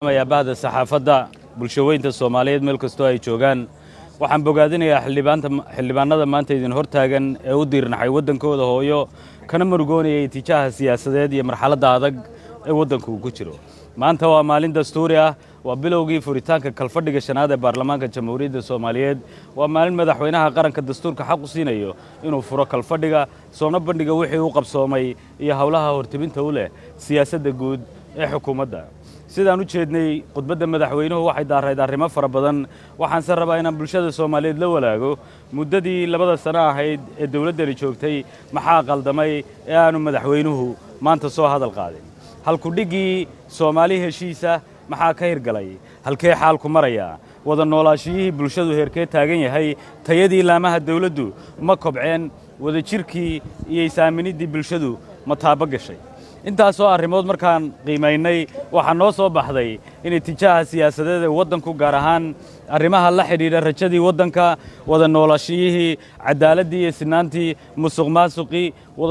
bahda saxaafadda bulshaweynta soomaaliyeed meel kastoo ay joogaan waxaan bogaadinayaa xildhibaanada maanta idin hortaagan ee u diirnaxay waddankooda hooyo kana murugoonayay tijaha siyaasadeed iyo marxaladda adag ee waddanku uu ku jiro maanta waa maalin dastuuri ah waa bilowgii furitaanka kalfadhiga shanaad ee baarlamaanka jamhuuriyadda soomaaliyeed waa maalin madaxweynaha qaranka dastuurka xaq u siinayo inuu furo kalfadhiga soona bandhiga wixii u qabsoomay iyo howlaha hortibinta u leh siyaasadda guud ee xukuumadda sidaan u jeednay khudbadda madaxweynuhu waxay daarayd arrimo fara badan waxaanse rabaa inaan bulshada soomaaliyeed la walaago muddadii labada sano ahayd ee dowladdani joogtay maxaa qaldamay ee aanu madaxweynuhu maanta soo hadal qaadin halkudhiggii soomaali heshiisa maxaa ka hirgalay halkee xaalku marayaa wada noolaashiyihii bulshadu heerkee taagan yahay tayadii laamaha dawladdu ma kobceen wadajirkii iyo isaaminiddii bulshadu ma taabo gashay intaasoo arrimood markaan qiimaynay waxaa noo soo baxday inay tijaaha siyaasadeed ee waddanku gaar ahaan arrimaha la xidhiidha rajadii waddanka wada noolaashiyihii caddaaladdii iyo sinaantii musuq maasuqii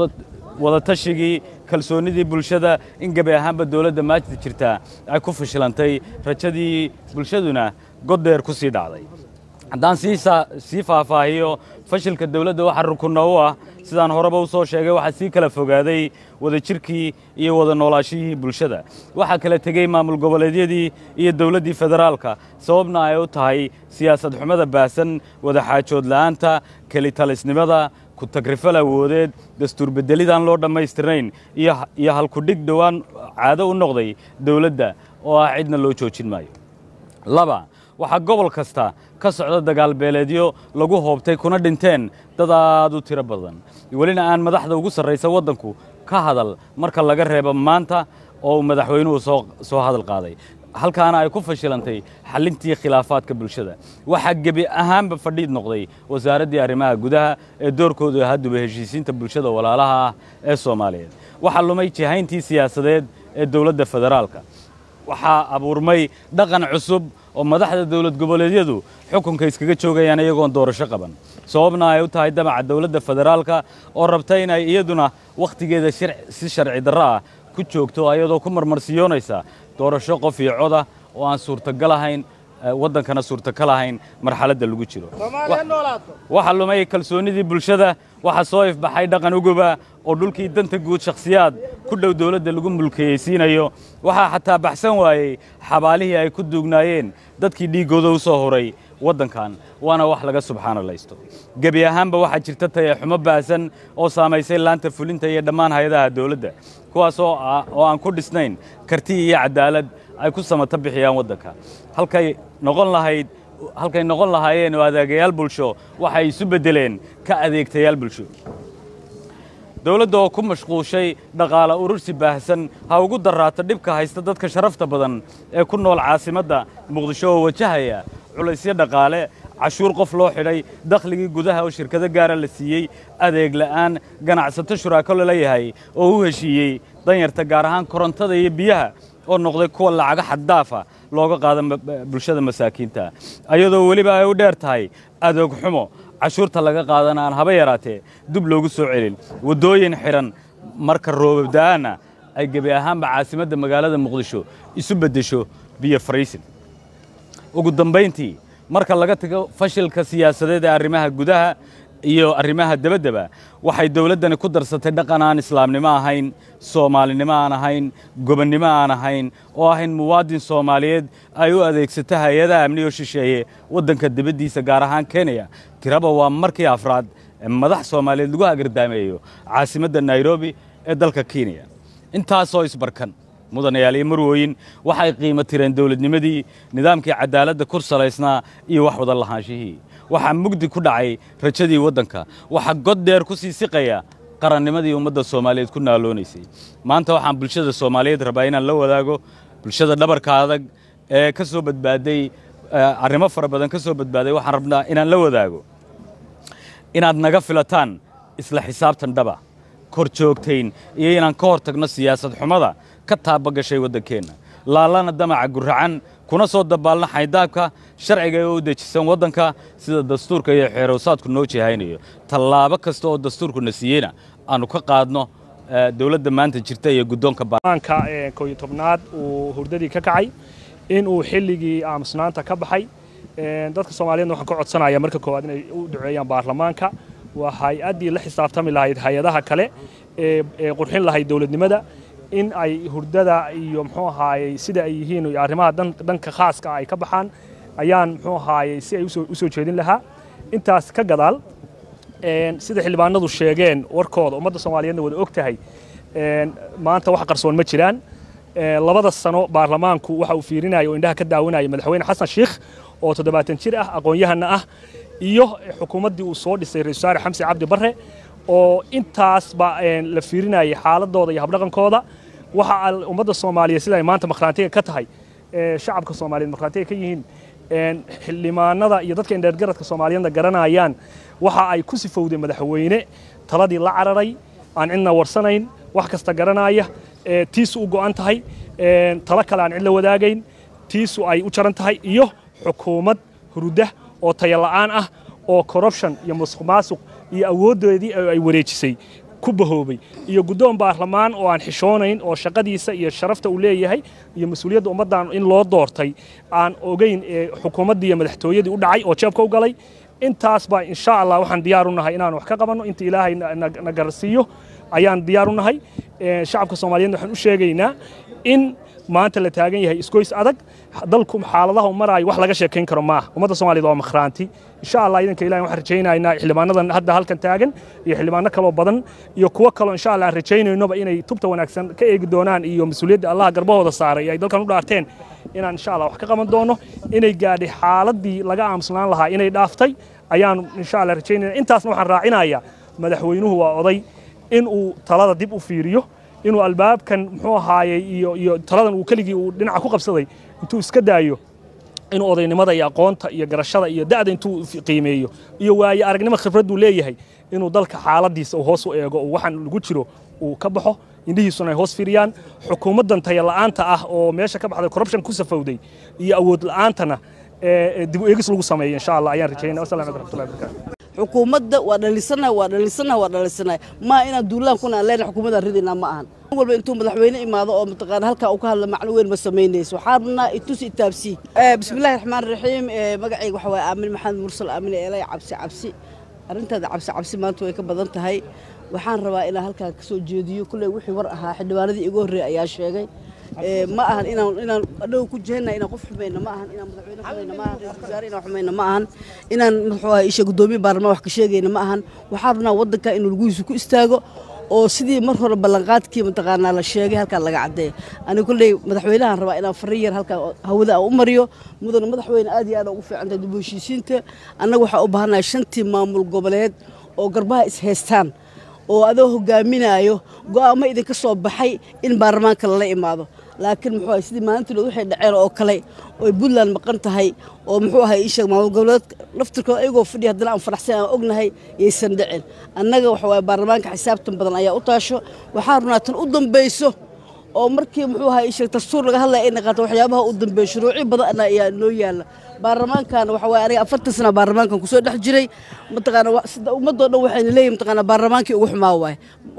wadatashigii kalsoonnidii bulshada in gebi ahaanba dawladda maajida jirtaa ay ku fashilantay rajadii bulshaduna goddheer ku sii dhacday haddaan sii faahfaahiyo fashilka dawladda waxa rukunna u ah sidaan horeba u soo sheegay waxaa sii kala fogaaday wadajirkii iyo wada noolaashiyihii bulshada waxaa kala tegey maamul goboleedyadii iyo dawladdii federaalka sababna ay u tahay siyaasad xumada baahsan wadaxaajood la'aanta kelitalisnimada ku-tagrifal awoodeed dastuur beddelidaan loo dhammaystirnayn iyo halkudhig dhowaan caado u noqday dawladda oo ah cidna loo joojin maayo laba waxaa gobol kasta ka socda dagaalbeeleedyo lagu hoobtay kuna dhinteen dad aad u tiro badan welina aan madaxda ugu sarraysa waddanku ka hadal marka laga reebo maanta oo uu madaxweynuhu soo hadal qaaday halkaana ay ku fashilantay xallintii khilaafaadka bulshada waxaa gebi ahaanba fadhiid noqday wasaaraddii arrimaha gudaha ee doorkoodu hadduba heshiisiinta bulshada walaalaha ah ee soomaaliyeed waxaa lumay jihayntii siyaasadeed ee dowladda federaalka waxaa abuurmay dhaqan cusub oo madaxda dawlad goboleedyadu xukunka iskaga joogayaan iyagoon doorasho qaban sababna ay u tahay damaca dawladda federaalka oo rabta inay iyaduna wakhtigeeda si sharci darro ah ku joogto ayadoo ku marmarsiyoonaysa doorasho qof iyo coda oo aan suurtagal ahayn waddankana suurtagal ahayn marxaladda lagu jiro waxaa lumay kalsoonnidii bulshada waxaa soo ifbaxay dhaqan uguba oo dhulkii danta guud shakhsiyaad ku dhow dawladda lagu mulkiyeysiinayo waxaa xataa baxsan waayey xabaalihii ay ku duugnaayeen dadkii dhiiggooda u soo horay waddankan waana wax laga subxaanalaysto gebi ahaanba waxaa jirta tayaxumo baahsan oo saamaysay laanta fulinta iyo dhammaan hay-adaha dawladda kuwaas oo aan ku dhisnayn karti iyo caddaalad ay ku samato bixiyaan waddanka halkay noqon lahayd halkay noqon lahaayeen oo adeegayaal bulsho waxay isu beddeleen ka adeegtayaal bulsho dawladda oo ku mashquushay dhaqaale urursi baahsan ha ugu darraato dhibka haysta dadka sharafta badan ee ku nool caasimadda muqdisho oo wajahaya culaysyo dhaqaale cashuur qof loo xidhay dakhligii gudaha oo shirkado gaara la siiyey adeeg la'aan ganacsato shuraako lala yahay oo u heshiiyey danyarta gaar ahaan korontada iyo biyaha oo noqday kuwa lacaga xaddaafa looga qaada bulshada masaakiinta ayadoo weliba ay u dheer tahay adoog xumo cashuurta laga qaadana aan haba yaraatee dub loogu soo celin waddooyin xidhan marka roobabda'aana ay gebi ahaanba caasimadda magaalada muqdisho isu beddesho biyo fariisin ugu dambayntii marka laga tago fashilka siyaasadeed ee arrimaha gudaha iyo arrimaha debaddeba waxay dawladdani ku darsatay dhaqan aan islaamnimo ahayn soomaalinimo aan ahayn gobonnimo aan ahayn oo ahayn muwaadin soomaaliyeed ay u adeegsato hay-adaha amniyo shisheeye waddanka dibaddiisa gaar ahaan kenya tiraba waa markii afraad ee madax soomaaliyeed lagu agardaameeyo caasimadda nairobi ee dalka kenya intaasoo isbarkan mudanayaal iyo marwooyin waxay qiimo tireen dawladnimadii nidaamkii caddaaladda kur salaysnaa iyo wax wada lahaanshihii waxaa mugdi ku dhacay rajadii waddanka waxaa god dheer ku sii siqaya qarannimadii ummadda soomaaliyeed ku naaloonaysay maanta waxaan bulshada soomaaliyeed rabaa inaan la wadaago bulshada dhabarka adag ee ka soo badbaaday arrimo fara badan ka soo badbaaday waxaan rabnaa inaan la wadaago inaad naga filataan isla xisaabtan dhaba kor joogtayn iyo inaan ka hor tagno siyaasad xumada ka taaba gashay waddankeenna laalana damaca guracan kuna soo dabaalna xaydaabka sharciga ee u dejisan waddanka sida dastuurka iyo xeerowsaadku noo jihaynayo tallaabo kasta oo dastuurkuna siiyeyna aanu ka qaadno dowladda maanta jirta iyo guddoonka baarlamaanka kooyo tobnaad uu hurdadii ka kacay inuu xilligii aamusnaanta ka baxay dadka soomaaliyeedna waxaan ka codsanaya marka koowaad inay u duceeyaan baarlamaanka waa hay-addii la xisaabtami lahayd hay-adaha kale ee qurxin lahayd dowladnimada in ay hurdada iyo muxuu ahaayey sida ay yihiin iyo arrimaha dhanka khaaska ay ka baxaan ayaan muxuu ahaayey si ay u soo jeedin lahaa intaas ka gadaal sida xildhibaanadu sheegeen warkooda ummadda soomaaliyeedna wada og tahay maanta wax qarsoon ma jiraan labada sano baarlamaanku waxa uu fiirinaya oo indhaha ka daawanaya madaxweyne xasan sheikh oo toddobaatan jir ah aqoon-yahana ah iyo xukuumaddii uu soo dhisay ra-isul wasaare xamse cabdi barre oo intaasba la fiirinayay xaaladooda iyo habdhaqankooda waxa ummadda soomaaliyeed sida ay maanta makhraantiga ka tahay shacabka soomaaliyeed makhraantiga ka yihiin xildhibaanada iyo dadka indheergaradka soomaaliyeedna garanayaan waxa ay ku sifowday madaxweyne taladii la cararay aan cidna warsanayn wax kasta garanaya tiisu u go'an tahay talo kale aan cid la wadaagayn tiisu ay u jaran tahay iyo xukuumad huruda oo tayala'aan ah oo corruption iyo musuq maasuq iyo awooddoodii ay wareejisay ku bahoobay iyo guddoon baarlamaan oo aan xishoonayn oo shaqadiisa iyo sharafta uu leeyahay iyo mas-uuliyadda ummaddan in loo doortay aan ogeyn ee xukuumaddii iyo madaxtooyadii u dhacay oo jeebka u galay intaas baa insha allah waxaan diyaar u nahay inaan wax ka qabanno inta ilaahay na garsiiyo ayaan diyaar u nahay shacabka soomaaliyeedna waxaan u sheegaynaa in maanta la taagan yahay isgoys adag dalku xaaladaha u maraayo wax laga sheekayn karo maaha ummadda soomaaliyed waa makhraanti insha allah idanka ilahi waxaan rajaynaynaa xildhibaanadan hadda halkan taagan iyo xildhibaano kaloo badan iyo kuwo kaloo insha allah aan rajaynaynoba inay tubta wanaagsan ka eegi doonaan iyo mas-uuliyadda allaha garbahooda saaray ay dalkan u dhaarteen inaan insha allah wax ka qaban doono inay gaadhay xaaladii laga aamusnaan lahaa inay dhaaftay ayaan insha allah rajaynayna intaasna waxaan raacinayaa madaxweynuhu waa oday inuu talada dib u fiiriyo inuu albaabkan muxuu ahaayey iyo iyo taladan uu keligii uu dhinaca ku qabsaday intuu iska daayo inuu odaynimada iyo aqoonta iyo garashada iyo da'da intuu qiimeeyo iyo waaye aragnimo khibradduu leeyahay inuu dalka xaaladiisa uu hoos u eego oo waxaan lagu jiro uu ka baxo indhihiisuna ay hoos fiiriyaan xukuumaddan tayala'aanta ah oo meesha ka baxday corruption ku safowday iyo awood la'aantana dib u eegis lagu sameeyo insha allah ayaan rajaynaya wasalam alaikum raxmatullahi wabarakatu xukuumadda waa dhalisana waa dhalisana waa dhalisana maa inaan duulaan kuna aan leenahay xukuumadaan ridinaa ma ahan walba intuu madaxweyne imaado oo mataqaana halkaa uu ka hadla macno weyn ma samaynayso waxaa rabnaa itus itaabsi bismillahi raxmaan raxiim magacayga waxaa waaye aamin maxamed mursal aamin eelay cabsi cabsi arrintaada cabsi cabsi maanta way ka badan tahay waxaan rabaa inaan halkaa ka soo jeediyo kulley wixii war ahaa xildhibaanadii igu horreeyay ayaa sheegay ma ahan inaan inaan adhow ku jehenna inaan qof xumayna ma ahan inaan madaxweyne xumayna ma ahan ra-isul wasaare inaan xumayna ma ahan inaan muxuu ahay isha guddoomiye baarlamaan wax ka sheegayna ma ahan waxaa rabnaa waddanka inuu laguhiisu ku istaago oo sidii mar hore ballanqaadkii mataqaanaa la sheegay halkaa laga caddeeya aniga kolley madaxweynahan rabaa inaan farri yar halkaa hawada aan u mariyo mudana madaxweyne aad iyo aad ugu fiicantahay dib u heshiisiinta annaga waxaa u baahannahay shantii maamul goboleed oo garbaha is haystaan oo adoo hogaaminaayo go'aamo idinka soo baxay in baarlamaanka lala imaado laakiin muxuu ahay sidii maalintiilood waxay dhaceen oo kale oy puntland maqan tahay oo muxuu ahay isheeg maamul goboleed laftirkooda ayagoo fadhiya haddana aan faraxsan aan ognahay yaysan dhicin annaga waxa waaye baarlamaanka xisaabtan badan ayaa u taasho waxaa runaa tan u dambayso oo markii muxuu ahay isheeg dastuur laga hadlaya ay naqaato waxyaabaha u dambeeya shuruuci badan ayaa noo yaalla baarlamaankana waxa waaye aniga afartan sana baarlamaankan kusoo dhex jiray mataqaana sida ummadoo dhan waxayna leeyihin mataqaana baarlamaankii ugu xumaa waaye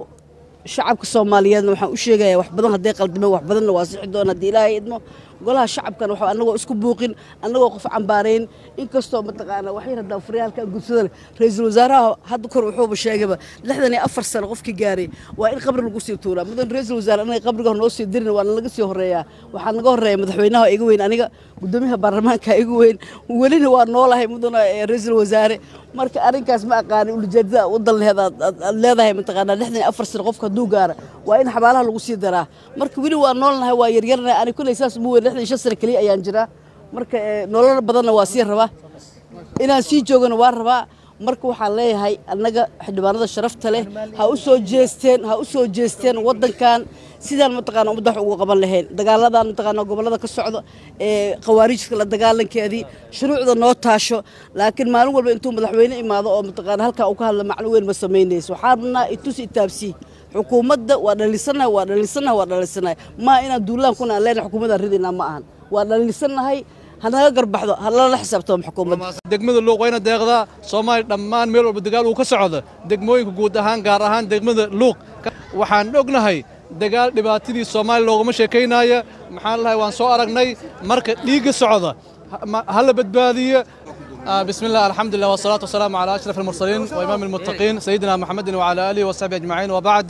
shacabka soomaaliyeedna waxaan u sheegayaa wax badan hadday qaldameen wax badanna waa sixi doona haddii ilaahay idmo golaha shacabkana waxa annagoo isku buuqin annagoo qof cambaarayn inkastoo mataqaana waxyar haddaan furiya halkaan gudsada ra-iisul wasaaraha hadda kor wuxuuba sheegayba lixdan iyo afar sano qofkii gaaray waa in qabri lagu sii tuuraa mudan ra-iisul wasaare anaga qabriga hor noo sii dirin waana laga sii horeeyaa waxaa naga horeeya madaxweynaha iga weyn aniga guddoomiyaha baarlamaanka iga weyn welina waa noolahay mudana ra-iisul wasaare marka arrinkaas ma aqaani ulijeedada wadan lehed aad leedahay mataqaanaa lixdan iyo afar sano qofka hadduu gaara waa in xabaalaha lagu sii daraa marka weli waa noolnahay waa yaryarnahay ani kulley saas umu weyn lixdan iyo shan sano keliya ayaan jiraa marka nolol badanna waa sii rabaa inaan sii joogana waa rabaa marka waxaan leeyahay annaga xildhibaanada sharafta leh ha u soo jeesteen ha u soo jeesteen waddankan sidaan mataqaana ummadda wax ugu qaban lahayn dagaaladan mataqaana gobollada ka socda ee khawaarijka la dagaalankeedii shuruucda noo taasho laakiin maalin walba intuu madaxweyne imaado oo mataqaana halkaa uu ka hadla macno weyn ma samaynayso waxaa rabnaa itus itaabsi xukuumadda waa dhalisanahay waa dhalisanahay waa dhalisanahay maa inaan duulaan kuna aan leenahay xukuumadaan ridinaa ma ahan waa dhalisanahay hanaga garbaxdo halala xisaabtamo xukuumadda degmada luuq wayna deeqdaa soomaaliya dhammaan meel walba dagaal uu ka socdo degmooyinka guud ahaan gaar ahaan degmada luuq waxaan ognahay dagaal dhibaatadii soomaaliya looguma sheekaynaya maxaan lahay waan soo aragnay marka dhiigga socda ha la badbaadiyo بسم الله الحمد لله والصلاة والسلام على أشرف المرسلين وإمام المتقين سيدنا محمد وعلى آله وصحبه أجمعين وبعد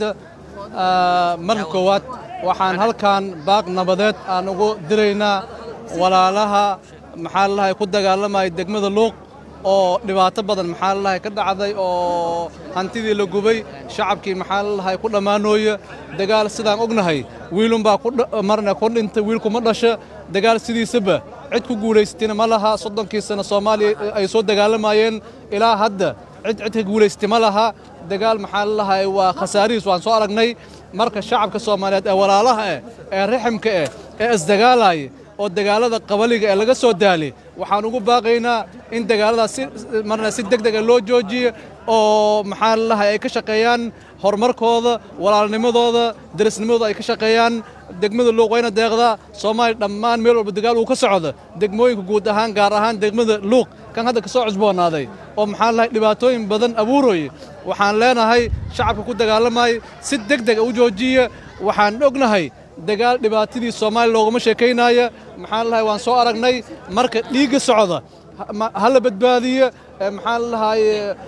marka koowaad waxaan halkan baaq nabadeed aan ugu diraynaa walaalaha maxaa lalahay ku dagaalamaya degmada luuq oo dhibaato badan maxaa lalahay ka dhacday oo hantidii la gubay shacabkii maxaa lalahay ku dhammaanooya dagaal sidaan ognahay wiilunbaa marna ku dhintay wiilkuma dhasha dagaal sidiisaba cid ku guulaysatayna ma laha soddonkii sano soomaaliya ay soo dagaalamayeen ilaa hadda cid cid ka guulaystay ma laha dagaal maxaa lalahay waa khasaarihiis waan soo aragnay marka shacabka soomaaliyeed ee walaalaha eh ee raximka eh ee isdagaalaya oo dagaalada qabaliga ee laga soo daalay waxaan ugu baaqaynaa in dagaaladaas si marna si deg dega loo joojiyo oo maxaa lalahay ay ka shaqeeyaan horumarkooda walaalnimadooda darisnimadooda ay ka shaqeeyaan degmada luuq wayna deeqdaa soomaaliya dhammaan meel walba dagaal uu ka socdo degmooyinka guud ahaan gaar ahaan degmada luuq kan hadda ka soo cusboonaaday oo maxaa lalahay dhibaatooyin badan abuurooye waxaan leenahay shacabka ku dagaalamaya si deg dega u joojiya waxaan ognahay dagaal dhibaatadii soomaaliya looguma sheekaynaya maxaa lalahay waan soo aragnay marka dhiigga socda ha la badbaadiyo maxaa lalahay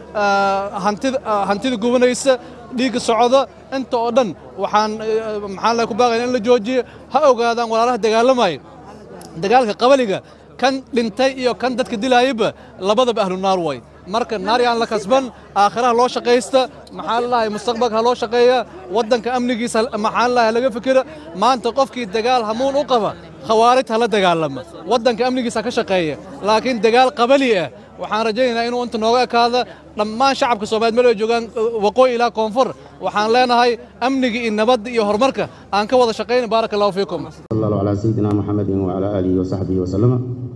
hantida hantida gubanaysa dhiigga socda inta oo dhan waxaan maxaa lalahay ku baaqayna in la joojiyo ha ogaadaan walaalaha dagaalamaya dagaalka qabaliga kan dhintay iyo kan dadka dilaayaba labadaba ahlu naar way marka naar yaan la kasban aakhiraha loo shaqaysta maxaa lalahay mustaqbalka ha loo shaqeeya waddanka amnigiisa maxaa lalahay laga fikira maanta qofkii dagaal hamuun u qaba khawaarijta hala dagaalama waddanka amnigiisa ka shaqeeya laakiin dagaal qabali ah waxaan rajaynaynaa inuu inta nooga ekaada dhammaan shacabka soomaaliyeed meel ay joogaan waqooyi ilaa koonfur waxaan leenahay amniga iyo nabadda iyo horumarka aan ka wada shaqayna baaraka allahu fiikum صلى الله على سيدنا محمد وعلى آله وصحبه وسلم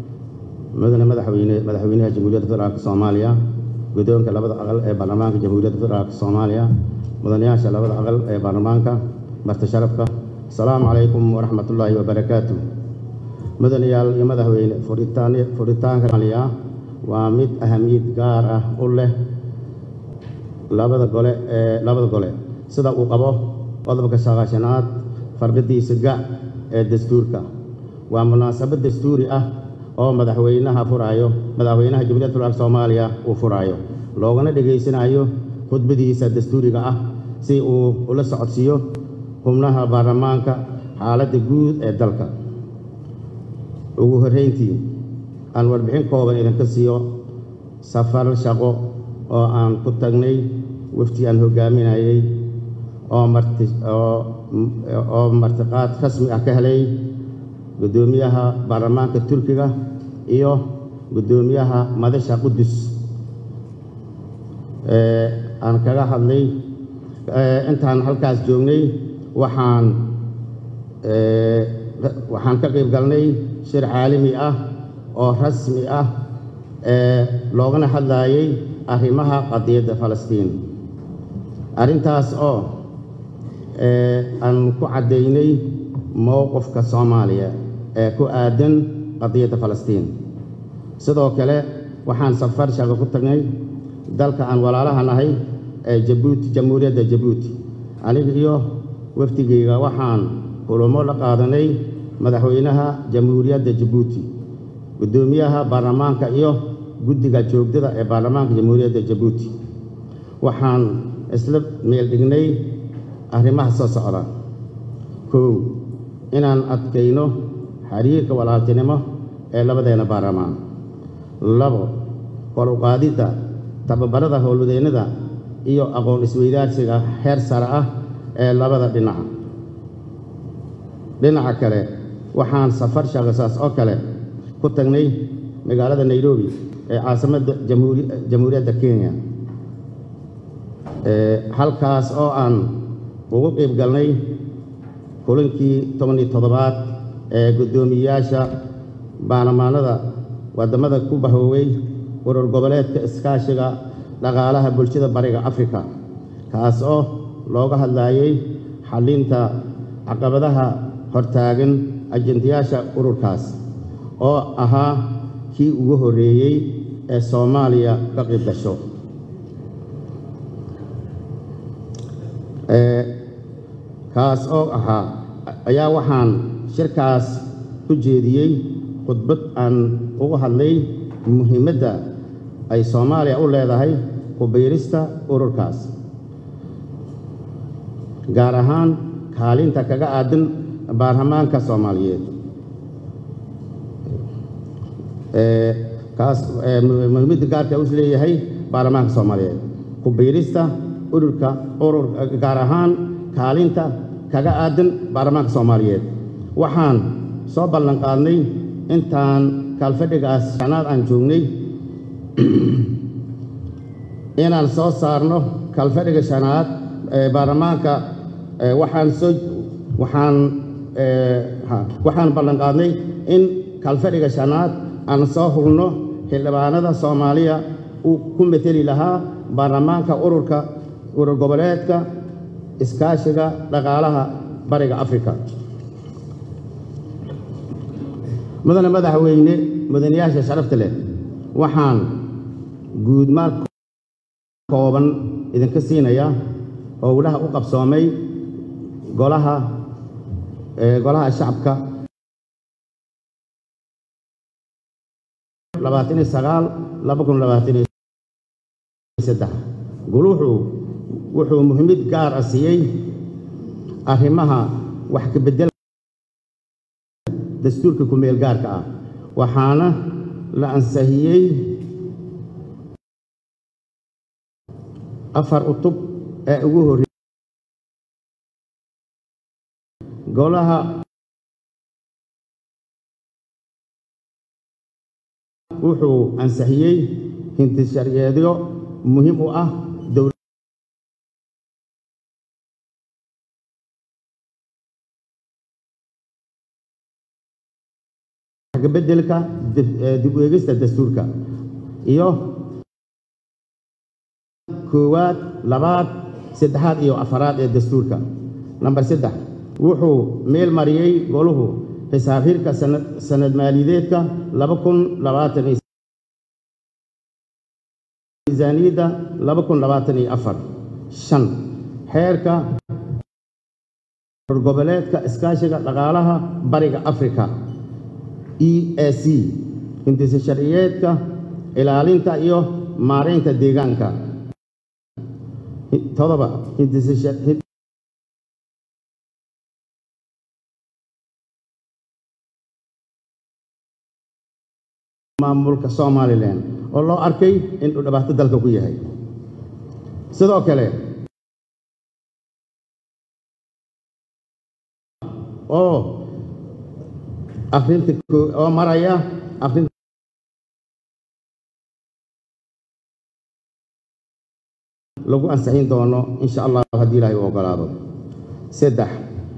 مدن مدحوينه مدحوينها جمهورية فدرالك Soomaaliya guddoonka labada aqal ee baarlamaanka jamhuuriyadda federaalka Soomaaliya mudanayaasha labada aqal ee baarlamaanka marti sharafka asalaamu calaykum waraxmatullaahi wabarakaatu mudanayaal iyo madaxweyne furitaan furitaanka Soomaaliya waa mid ahamiyad gaar ah u leh labada gole ee labada gole sida uu qabo qodobka sagaashanaad farqadiisa ga ee dastuurka waa munaasabad dastuuri ah oo madaxweynaha furaayo madaxweynaha jamhuuriyadda federaalka Soomaaliya uu furaayo loogana dhageysanayo khudbadiisa dastuuriga ah si uu ula socodsiiyo xubnaha baarlamaanka xaaladda guud ee dalka ugu horreyntii aan warbixin kooban idinka siiyo safar shaqo oo aan ku tagnay wafti aan hoggaaminayay oo marti oo oo martiqaad rasmi ah ka helay guddoomiyaha baarlamaanka turkiga iyo guddoomiyaha madasha qudus ee aan kaga hadlay intaan halkaas joognay waxaan waxaan ka qayb galnay shir caalami ah oo rasmi ah ee loogana hadlayay arrimaha qadiyadda falastiin arrintaas oo aan ku caddaynay mowqifka soomaaliya ee ku aadan qadiyadda falastiin sidoo kale waxaan safar shaqo ku tagnay dalka aan walaalaha nahay ee jabuuti jamhuuriyadda jabuuti aniga iyo wafdigayga waxaan kulamo la qaadanay madaxweynaha jamhuuriyadda jabuuti guddoomiyaha baarlamaanka iyo guddiga joogdada ee baarlamaanka jamhuuriyadda jabuuti waxaan isla meel dhignay arrimaha soo socda kow inaan adkayno xiriirka walaaltinimo ee labadeena baarlamaan labo kor u qaadidda tababarada howlwadeennada iyo aqoon isweydaarsiga heer sare ah ee labada dhinac dhinaca kale waxaan safar shaqasaas oo kale ku tagnay magaalada nairobi ee caasimadda jamhuuriyadda kenya halkaas oo aan ugu qayb galnay kulankii tobaniyo toddobaad ee guddoomiyeyaasha baarlamaanada waddamada ku bahooway urur goboleedka iskaashiga dhaqaalaha bulshada bariga afrika kaas oo looga hadlayay xallinta caqabadaha hortaagan ajendayaasha ururkaas oo ahaa kii ugu horreeyey ee soomaaliya ka qayb gasho kaas oo ahaa ayaa waxaan shirkaas ku jeediyey khudbad aan ugu hadlay muhiimadda ay soomaaliya u leedahay ku biirista ururkaas gaar ahaan kaalinta kaga aadan baarlamaanka soomaaliyeed kaas muhiimadda gaarka u leeyahay baarlamaanka soomaaliyeed ku biirista ururka urur gaar ahaan kaalinta kaga aadan baarlamaanka soomaaliyeed waxaan soo ballan qaadnay intaan kaalfadhigaas shanaad aan joognay inaan soo saarno kaalfadhiga shanaad ee baarlamaanka waxaan soo waxaan waxaan ballan qaadnay in kaalfadhiga shanaad aan soo hurno xildhibaanada soomaaliya uu ku meteli lahaa baarlamaanka ururka urur goboleedka iskaashiga dhaqaalaha bariga afrika mudane madaxweyne mudanayaasha sharafta leh waxaan guudmaal kooban idinka siinaya howlaha u qabsoomay golaha golaha shacabka labaataniyo sagaal laba kun labaataniyo saddex guluuxu wuxuu muhiimad gaar ah siiyey arrimaha wax ka beddel dastuurka ku-meel gaarka ah waxaana la ansahiyey afar utub ee ugu horreeyey golaha wuxuu ansixiyey hintisharyeedyo muhiim u ah dowla beddelka dib u eegista dastuurka iyo koowaad labaad saddexaad iyo afaraad ee dastuurka namber saddex wuxuu meel mariyey goluhu xisaab hirka sanad maaliyadeedka laba kun labaatan iyo miisaaniyadda laba kun labaatan iyo afar shan xeerka goboleedka iskaashiga dhaqaalaha bariga afrika e a c hindisa sharciyeedka ilaalinta iyo maaraynta deegaanka todoba hindisa maamulka somalilan oo loo arkay inuu dhibaato dalka ku yahay sidoo kale oo akrinta oo maraya akrinta lagu ansixin doono insha allah haddii ilaahay u ogolaado saddex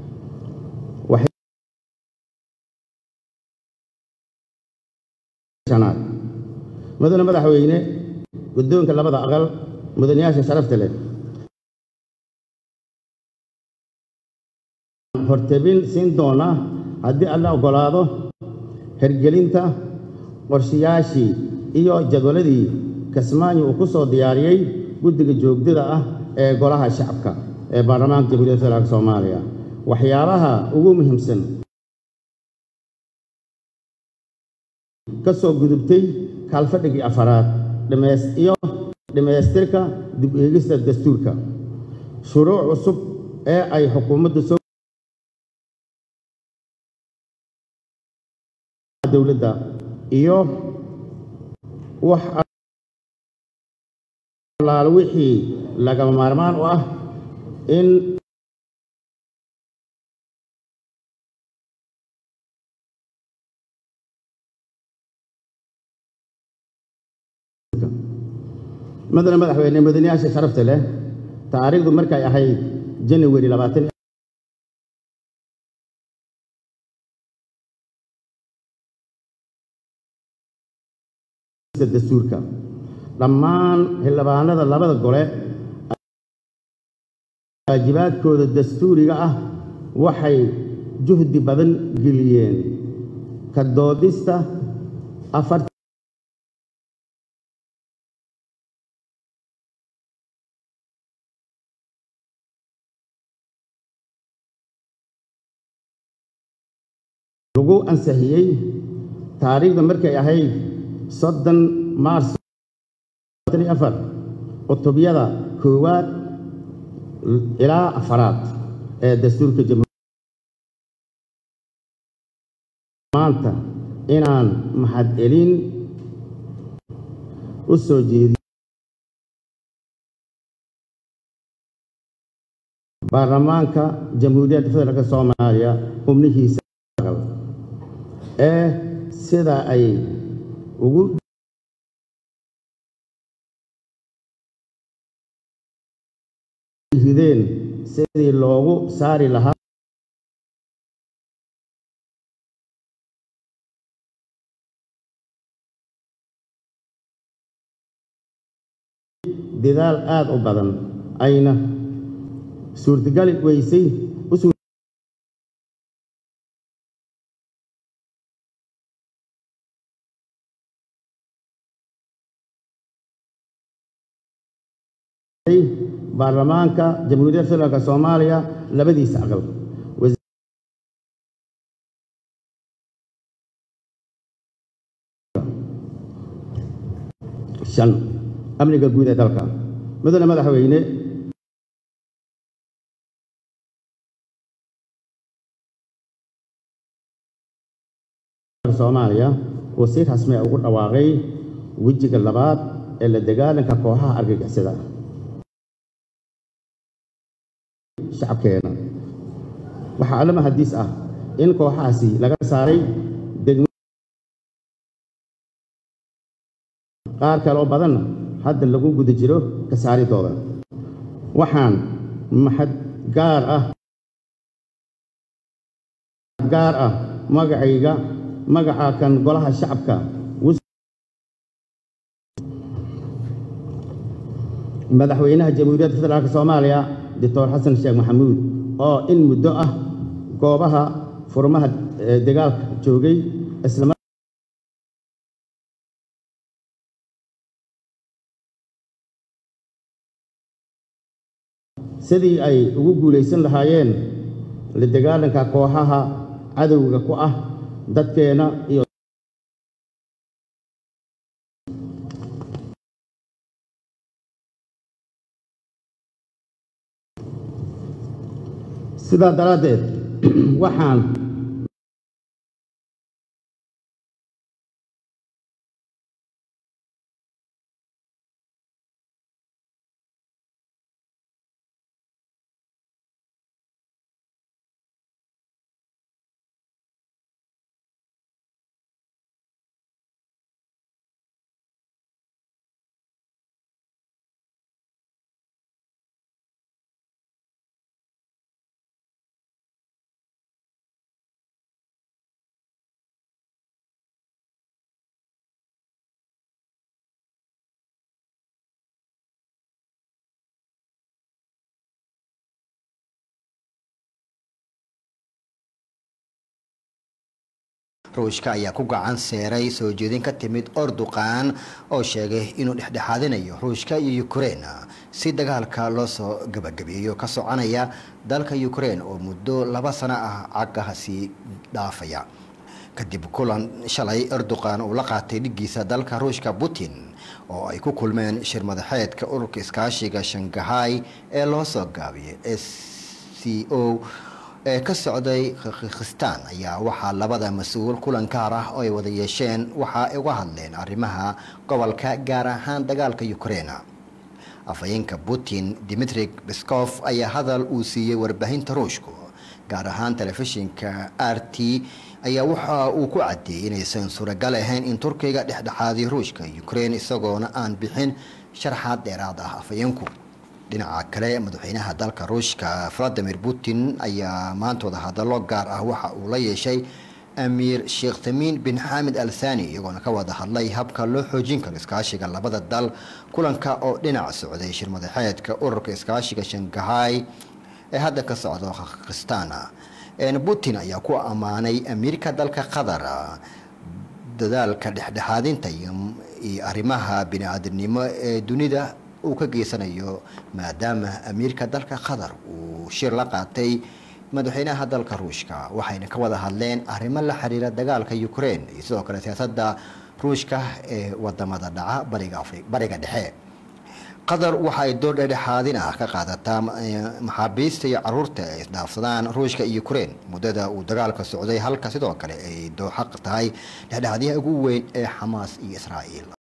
shanaad mudane madaxweyne guddoonka labada aqal mudanayaasha sharafta leh hortebin siin doona haddii alla oggolaado hergelinta qorshayaashii iyo jadwaladii kasmaanyo uu ku soo diyaariyey guddiga joogdada ah ee golaha shacabka ee baarlamaanka jamhuuriyadda federaalk soomaaliya waxyaabaha ugu muhiimsan ka soo gudubtay kaalfadhigii afaraad dhamays iyo dhammaystirka dib eegista dastuurka shuruuc cusub ee ay xukuumaddu soo dowladda iyo wax allaal wixii lagama maarmaan u ah in madana madaxweyne mudanayaasha sharafta leh taariikhdu markay ahayd janawari labaatan dastuurka dhammaan xildhibaanada labada gole waajibaadkooda dastuuriga ah waxay juhdi badan geliyeen ka doodista afar lagu ansixiyey taariikhda markay ahayd soddon maars afar cutubyada koowaad ilaa afaraad ee dastuurka jamhuuriya maanta inaan mahadcelin u soo jeediyo baarlamaanka jamhuuriyadda federaalk soomaaliya xubnihiisa ee sida ay ugu rideen sidii loogu saari lahaa dadaal aad u badan ayna suurtagali weysay baarlamaanka jamhuuriyadda federaalk soomaaliya labadiisa aqal shan amniga guud ee dalka mudane madaxweyne soomaaliya uu si rasmi ugu dhawaaqay wejiga labaad ee la dagaalanka kooxaha argagixisada shacabkeena waxaa allama hadiis ah in kooxahaasi laga saaray degmo qaar kale oo badanna hadda lagu guda jiro ka saaridooda waxaan maxad gaar ah gaar ah magacayga magaca kan golaha shacabka madaxweynaha jamhuuriyadda federaalk soomaaliya doctor xasan sheekh maxamuud oo in muddo ah goobaha furmaha dagaalka joogay isla sidii ay ugu guulaysan lahaayeen la dagaalanka kooxaha cadowga ku ah dadkeena iyo sidaa daraaddeed waxaan ruushka ayaa ku gacan seeray soo jeedin ka timid orduqan oo sheegay inuu dhexdhexaadinayo ruushka iyo ukrein si dagaalka loo soo gabagabeeyo ka soconaya dalka ukrein oo muddo laba sano ah cagahasi dhaafaya kadib kulan shalay erdoqan uu la qaatay dhigiisa dalka ruushka putin oo ay ku kulmeen shir madaxeedka ururka iskaashiga shangahay ee loo soo gaabiyay s c o ee ka socday kirgistan ayaa waxaa labada mas-uul kulan gaar ah oo ay wada yeesheen waxa ay uga hadleen arrimaha gobolka gaar ahaan dagaalka ukraina afhayeenka putin dimitri biskof ayaa hadal uu siiyey warbaahinta ruushku gaar ahaan telefishinka r t ayaa waxa uu ku cadeeyey inaysan suuragal ahayn in turkiga dhexdhexaadiyo ruushka ukraine isagoona aan bixin sharaxaad dheeraad ah afhayeenku dhinaca kale madaxweynaha dalka ruushka valadimir putin ayaa maantooda hadallo gaar ah waxa uu la yeeshay amiir sheekh tamiin bin xamed al thani iyagoona ka wada hadlay habka loo xoojin karo iskaashiga labada dal kulanka oo dhinac socday shir madaxeedka ururka iskaashiga shangahay ee hadda ka socda kirgistan putin ayaa ku ammaanay amiirka dalka qatar dadaalka dhexdhexaadinta iyo arrimaha bini-aadamnimo ee dunida uu ka geysanayo maadaama amiirka dalka qatar uu shir la qaatay madaxweynaha dalka ruushka waxayna ka wada hadleen arrimo la xiriira dagaalka ukraine iyo sidoo kale siyaasadda ruushka ee wadamada dhaca bariga dhexe qatar waxa ay door dhexdhexaadin ah ka qaadataa maxaabiista iyo caruurta ay isdhaafsadaan ruushka iyo ukraine muddada uu dagaalka socday halka sidoo kale ay dooxaq tahay dhexdhexaadyaha ugu weyn ee xamaas iyo israa'iil